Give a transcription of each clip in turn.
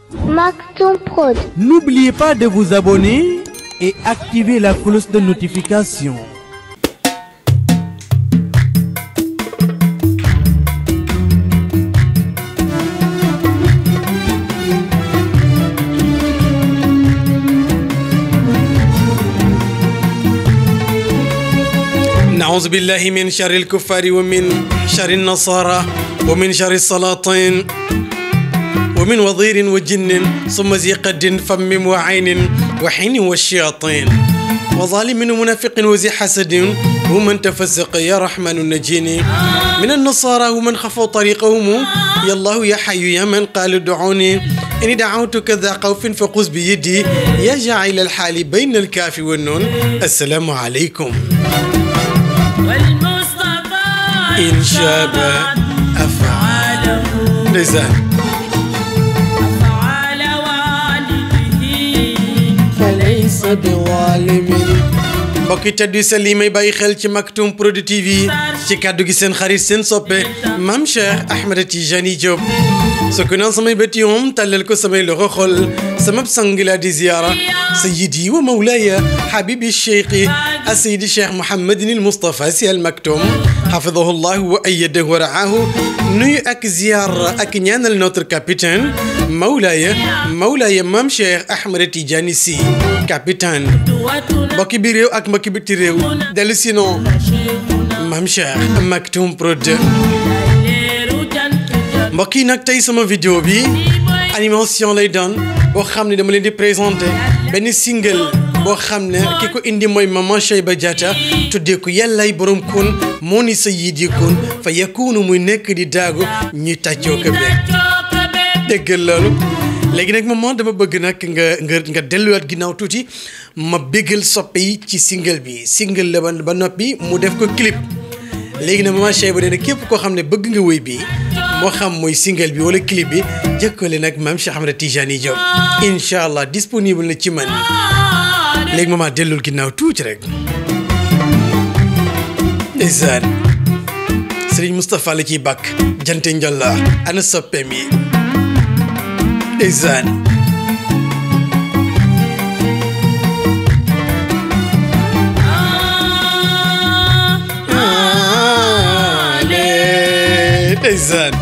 Maktoum Prod. N'oubliez pas de vous abonner et activer la cloche de notification. نعوذ بالله من شر الكفار ومن شر النصارى ومن شر السلاطين ومن وضير وجن ثم ذي قد فم وعين وحين والشياطين وظالم ومنافق وذي حسد ومن تفسق يا رحمن نجيني من النصارى ومن خفوا طريقهم يا الله يا حي يا من قال ادعوني إني دعوتك ذا خوف فقوس بيدي يا جاعل الحال بين الكاف والنون السلام عليكم والمصطفى إن شاب أفعاله نزال فعل والده فليس بظالم mbokki tedd yu sell yi may bàyyi xel ci Maktoum Prod TV ci kàddu gi seen xarit seen soppe Mame Cheikh Ahmed Tijani Diop su ko naan samay bët yoom tàllal ko samay loxo xol sama sang laa di ziyaara sayyidi wa mawlaaya habibi cheikhi asayidi cheikh Mouhamadin il Moustapha Sy Al Maktoum xafidahu llahu wa ayyadahu wa raahu nuyu ak ziyaara ak ñaanal notre capitaine mawlaaya mawlaaya Mame Cheikh Ahmed Tijani Sy capitaine قوتنا mbokki bi réew ak mbokki biti réew dellu sinon شيخنا Mame Cheikh Maktoum Prod لير جنت جنت mbokk yi nag tey sama vidéo bi animation lay doon boo xam ne dama leen di présenté benn single boo xam ne ki ko indi mooy Maman Cheyba Diatta tuddee ko yàllaay borom kun moo ni sa yiit yi kun fa yakunu muy nekk di daagu ñuy tàccoo ko beeg déggal loolu léegi nag maman dama bëgg nag nga nga nga delluwaat ginnaaw tuuti ma béggal soppe yi ci single bi single la ba ba noppi mu def ko clip léegi nag maman Cheyba nee na képp koo xam ne bëgg nga wéy bi moo xam mooy single bi wala clip bi jëkkale nag Mame Cheikh Ahmed Tijani Diop incha allah disponible na ci man léegi maman dellul ginnaaw tuuti rek ndeysaan Serigne Moustapha la ciy bàkk jante njolla ana soppeem yi ndeysaan ale ndeysaan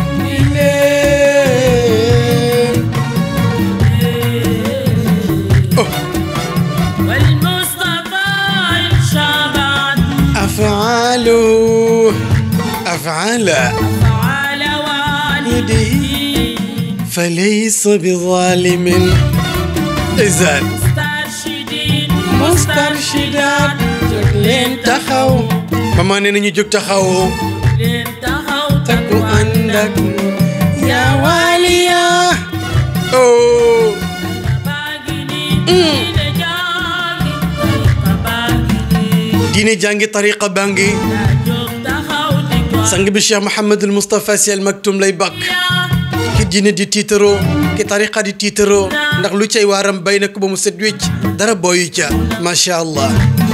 oh والمصطفى شبعت afaalu afaala فعل والده فليس بظالم ndeysaan مسترشدين mustarshidaat jóg leen taxaw mama nee na ñu jóg taxaw لين تهو takku ànd ak yaa waaliya oh باقني دين جاغي طريقة باقني diine jàngi tariqa bangi لا جوب تهو ديكوا sang bi Cheikh Mouhamadul Moustapha Sy Al Maktoum lay bakk ki diine di tiitaroo ki tariqa di tiitaroo ndax lu cay waaram bay na ko ba mu set wécc dara booyu ca macha allah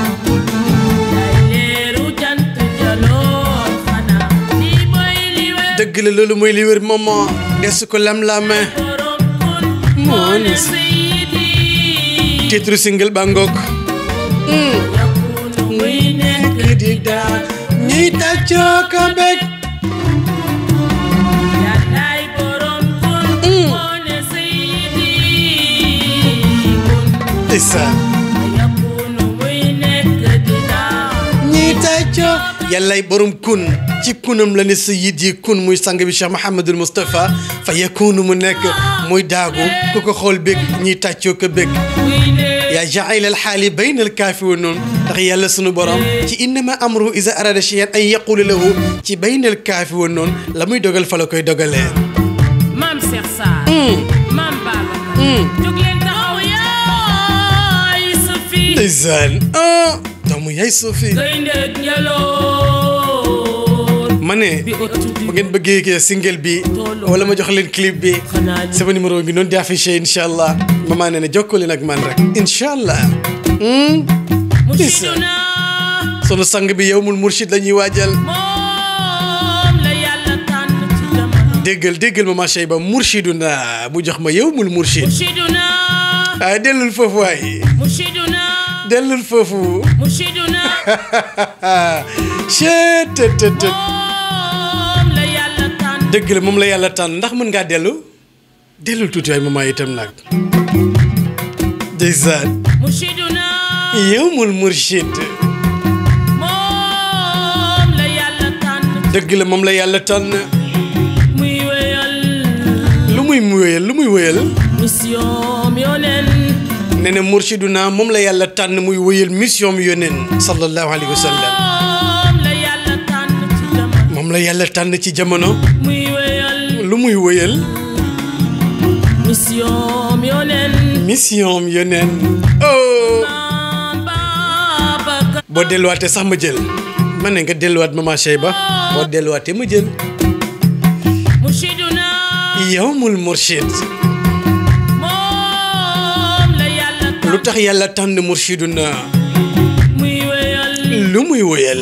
leeru jant jaloor xanaa lii mooy li wér dëgg la loolu mooy li wér maman desu ko lam-lame borom kun moo ne sayidi titre single ba ngoog yakunu muy nekk di daa ñiy tàccoo ko bég yàllaay borom kun moo ne sayidi kun isa yakunu muy nekk di daa ñiy tàccoo yàllay borom kun ci kunam la ne sa yit yi kun muy sang bi Cheikh Mouhamadul Moustapha fa yakunu mu nekk muy daagu ku ko xool bég ñiy tàccoo ko bég muy nekk yaa jaayil al xaali bayna al kaafi wa noon ndax yàlla sunu borom ci innama amruhu iza arada shay'an an yaqula lahu ci bayna al kaafi wa noon la muy dogal fa la koy dogalee Maam Cheikh Sarr Maam Babacar jóg leen taxaw yaay sa fii ndeysaan ah doomu yaay Sophie gaynde njaloor ma ne bi ëttu di bu ngeen bëggee kii single bi wala ma jox leen clip bi xanaa ñu sama numéro ngi noonu di affiché incha allah maman nee na jokkoo leen ak man rek incha allah. Hmm? musiduna sunu sang bi yow mul murshid la ñuy waajal moom la yàlla tànn ci jamono déggal déggal ma macha ba murshiduna mu jox ma yow mul murshid مرشدنا ah dellul foofu waay مرشدنا dellul foofu مرشدنا chet tët tët tët moom la yàlla tànn dëgg la moom la yàlla tànn ndax mën ngaa dellu dellul tuuti waay maman itam nag ndeysaan مرشدنا yow mul murshid moom la yàlla tànn dëgg la moom la yàlla tànn muy wéyal lu muy wéyal lu muy wéyal mission yoneen nee na murshiduna moom la yàlla tànn muy wéyal mission mi yónneen sallallahu alayhi wa sallam moom la yàlla tànn ci jamono moom la yàlla tànn ci jamono muy wéyal lu muy wéyal mission yoneen mission mi yónneen oh Maam Babacar boo delluwaatee sax ma jël ma ne nga delluwaat mama Cheyba boo delluwaatee ma jël مرشدنا yawmul murshid moom la yàlla tànn lu tax yàlla tànn murshiduna muy wéyal lu muy wéyal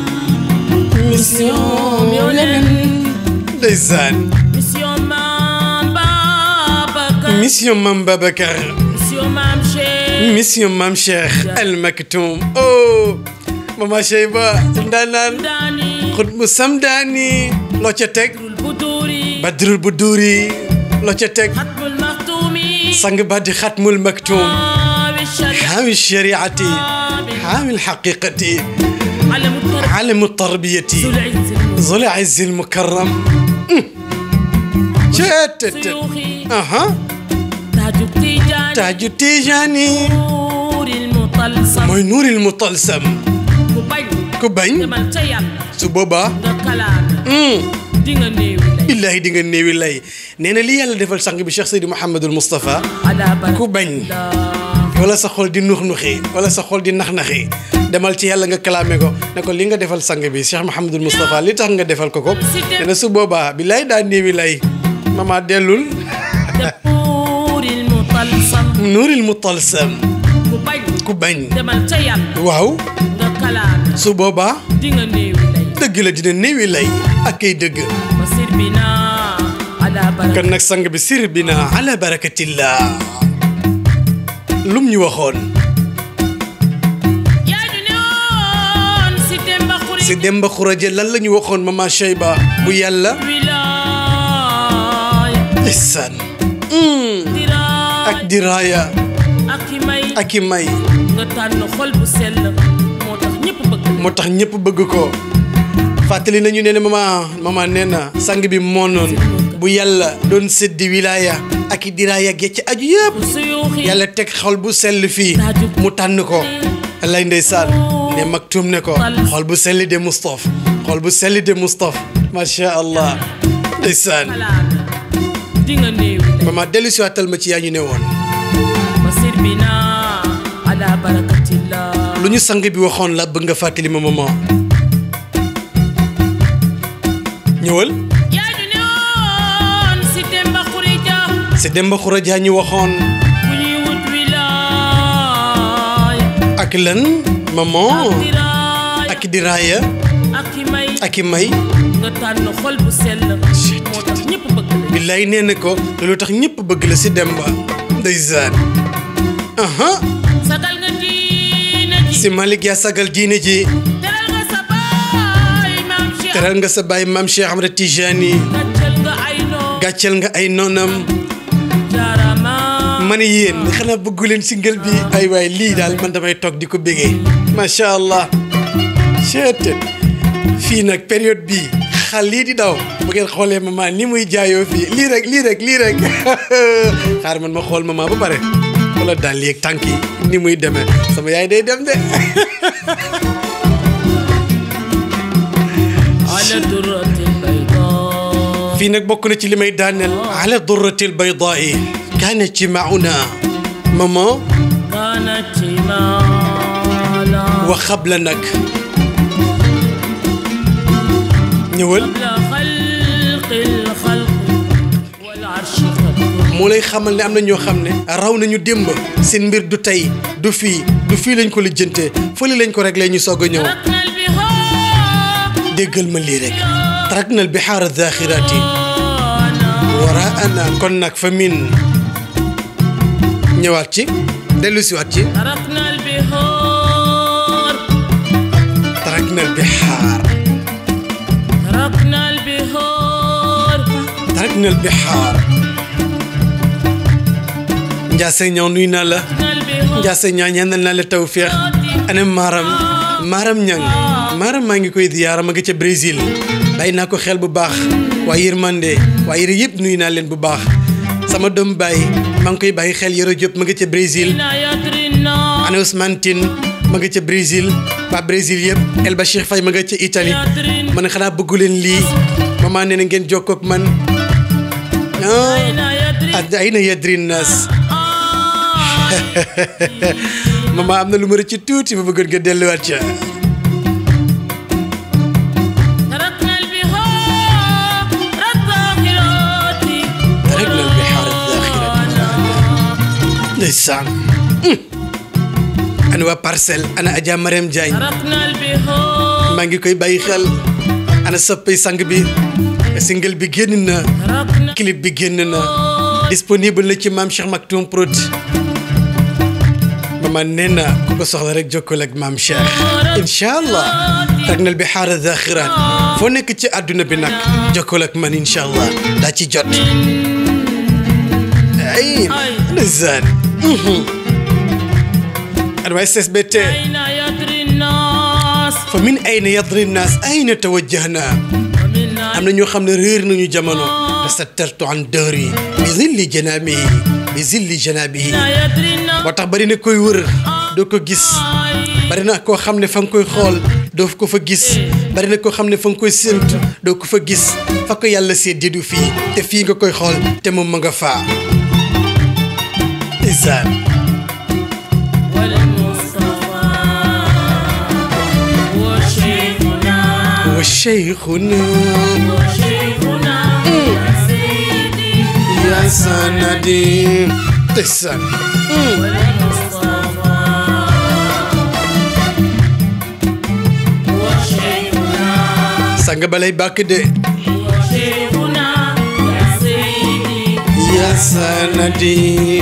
mission yoneen ndeysaan mission Maam Babacar mission mam Babacar mission Maam Cheikh mission mam Cheikh Al Maktoum oh mama Cheyba ndaanaan daani xut mu samdaani loo ca teg buduri badrul bu duuri loo ca teg xatmul maxtuumi sang ba di xatmul maktum aawi shari'a xaawi shariati xaawi lxaqiqati alamu tar alamu tarbiyati ذو العز zul izzi lmukarram ceetet suyuuxi aha taaju tijaani taaju tijaani nuuril mutalsam mooy nuuril mutalsam ku bañ ku bañ demal ca yàlla su boobaa nga kalaame di nga néewi lay billaahi di nga néewi lay nee na li yàlla defal sang bi Cheikh Seydi Mouhamadul Moustapha ala baraka ku bañ wala sa xol di nux-nuxi wala sa xol di nax-naxi demal ci yàlla nga kalaame ko ne ko li nga defal sang bi Cheikh Mouhamadul Moustapha li tax nga defal ko ko nee na su boobaa billaay daa néewi lay mama dellul nuuril mutalsam nuuril mutalsam ku bañ ku bañ demal ca yàlla waaw nga kalaame su boobaa di nga néewi lay dëgg la dina néewi lay ak kay dëgg wa sirbina ala baraka kon nag sang bi sir bi na ala barakatillah lum ñu waxoon yaa ñu ne woon si Demba Xuri si Demba Xuraje lan la ñu waxoon mama Cheyba bu yàlla wilaaya ihsan diraaya ak diraaya ak i may ak i may nga tànn xol bu sell moo tax ñëpp bëgg la moo tax ñëpp bëgg ko fàttali nañu ne ne mama mama nee na sang bi moo noon bu yàlla doon séddi wilaaya ak i diraaya ge ci aju yëpp suyuuxi yàlla teg xol bu sell fii mu tànn ko lay ndeysaan ne maktum ne ko xol bu selli de Moustapha xol bu selli de Moustapha macha allah ndeysaan kalaame di nga néewi lay mama dellu si waatal ma ci yaa ñu ne woon wa sirbina ala barakatillah lu ñu sang bi waxoon la bëgg nga fàttali ma mama ñëwal yaa ñu ne woon si Demba Xuri Ja si Demba Xuraja ñu waxoon bu ñuy wut wilaaya ak lan maman diraaya ak diraaya ak i may ak i may nga tànn xol bu sell moo tax ñëpp bëgg la billaay nee na ko loolu tax ñëpp bëgg la si Demba ndeysaan aha sagal nga diine ji si Malick yaa sagal diine ji teral nga sa baay maam Cheikh teral nga sa baay maam Cheikh Ahmad Tijani gàcceel nga ay noo gàcceel nga ay noonam jaarama ma ne yéen xanaa bëggu leen single bi ay waay lii daal man damay toog di ko bégee macha allah chet fii nag période bii xal lii di daw bu ngeen xoolee maman ni muy jaayoo fii lii rek lii rek lii rek xaar man ma xool maman ba pare wala daal yeeg tànk yi ni muy demee sama yaay day dem de ala durratil bayda fii nag bokk na ci li may daaneel ala durratil baydaai kaanat ci mauna maman kaanat mala wa xabla nag ñëwal qabla xalqil xalq wal arshi xalq moo lay xamal ne am na ñoo xam ne raw nañu démb seen mbir du tey du fii du fii lañ ko lijjantee fële lañ ko réglé ñu soog a ñëw tarakna al bihaa déggal ma lii rek tarakna al bihaara daaxiraati wara ana kon nag fa min ñëwaat ci dellu si waat ci تركنا البحور taraknal bihaar تركنا البحور taraknal bihaar Ndiasse ñëw nuy naa la تركنا البحور Ndiasse ñaa ñaanal naa la tawféex ana maaram maaram ñang maaram maa ngi koy ziyaara ma nga ca Brésil bàyyi naa ko xel bu baax waa yërmande waa yëre yëpp nuyu naa leen bu baax sama doom baay maa ngi koy bàyyi xel Yoro Diop ma nga ca Brésil يدري الناس ana Ousmane Tine ma nga ca Brésil waa Brésil yëpp El Bachir Faye ma nga ca Italie يدري man xanaa bëggu leen lii maman nee na ngeen jokkoo ak man ah أين يدري ad- ayna yadri naas آه maman am na lu ma rëcc tuuti ma bëggoon nga delluwaat ca تركنا البحار الذاخرات تركنا البحار الذاخرات ndeysaan ana waa parcelle ana Adja Marème Diagne تركنا البحار maa ngi koy bàyyi xel ana soppay sang bi single bi génn na تركنا clip bi génn na disponible na ci maam Cheikh Maktoum Prod mama nee na ku ko soxla rek jokkoo ak maam Cheikh incha allah tagnal bi xaara zaxirat foo nekk ci àdduna bi nag jokkoo ak man incha allah daa ci jot ay ndeysaan ana waa SSBT أين يدري الناس fa min ayna yadri nnaas ayna tawajjahna ومن am na ñoo xam ne réer nañu jamono tasattartu an dëhri bi zilli janabihi bi zilli janabihi أين يدري الناس moo tax bari na koy wër doo ko gis bari na koo xam ne fa nga koy xool doo ko fa gis bari na koo xam ne fa nga koy séentu doo ko fa gis fa ko yàlla séddee du fii te fii nga koy xool te moom ma nga faa isaan والمصطفى وشيخنا wa cheikhuna وشيخنا يا سيدي ya sanadi isaan والمصطفى وشيخنا sanga balay bàkk de وشيخنا يا سيدي ya sanadi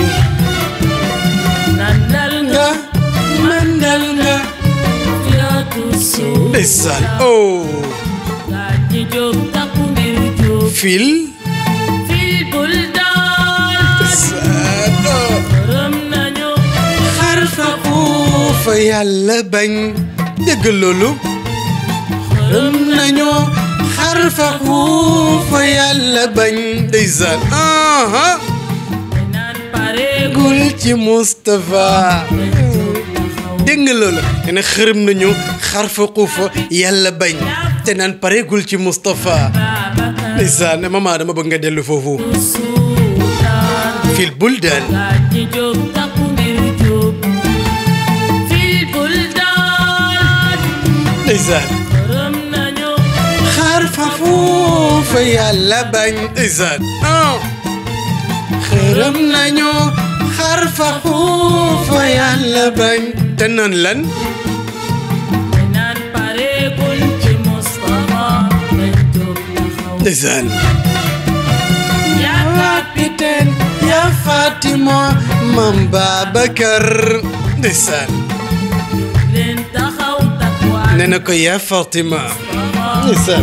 نندل nga mandal nga فيات السوق ndeysaan oh gaañi jóg takku ngir jóg fil في البلدان ndeysaan oh rëm nañu xarfaqu fa yàlla bañ dégg loolu rëm nañu xarfaqu fa yàlla bañ ndeysaan aha naan pare gul ci Moustapha dégg nga loolu nee na xërëm nañu xarfaqu fa yàlla bañ te naan pareegul ci Moustapha Babacar ndeysaan mama dama bëgg nga dellu foofu Sultan fil buldan gaañi jóg takku ngir jóg في البلدان ndeysaan rëm nañu xarfafu fa yàlla bañ ndeysaan ah xërëm nañu xarfafu fa yàlla bañ te naan lan naan pareegul ci Moustapha dañ jóg taxaw ndeysaan yaa capitaine ya Fatima mam Babacar ndeysaan leen taxaw takkuwaay nee na ko ya Fatima ndeysaan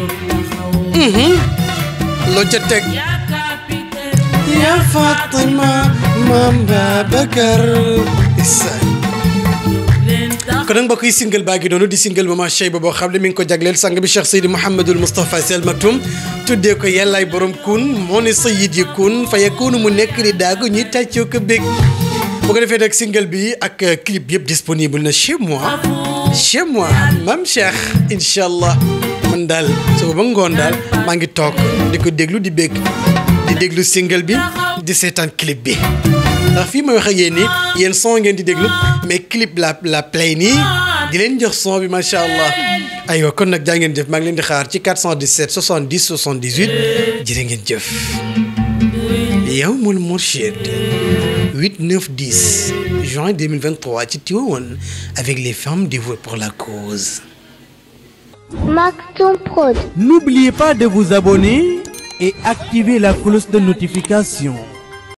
loo ca teg yaa capitaine ya Fatima mam Babacar ndeysaan leen taxaw kon nag mbokk yi single baa ngi doonu di single Mama Cheyba boo xam ne mi ngi ko jagleel sang bi Cheikh Seydi Mouhamadul Moustapha Sy Al Maktoum tuddee ko yàllaay borom kun moo ne sayid yi kun fa yakunu mu nekk di daagu ñuy tàccoo ko bég bu ko defee nag single bi ak euh, clip yëpp disponible na chez moi chez moi Mame Cheikh incha allah man daal suba ba ngoon daal maa ngi toog di ko déglu di bég di déglu single bi di seetaan clip bi ndax fii may wax ak yéen nii yéen son ngeen di déglu mais clip la la play nii di leen jox son bi macha allah aywa kon nag jaa ngeen jëf maa ngi leen di xaar ci 417 70 78 jërë ngeen jëf Yawmul Mourchid 8 9 10 juin 2023 ci Tivaouane avec les femmes dévouées pour la cause Maktoum Prod. N'oubliez pas de vous abonner et activez la cloche de notification.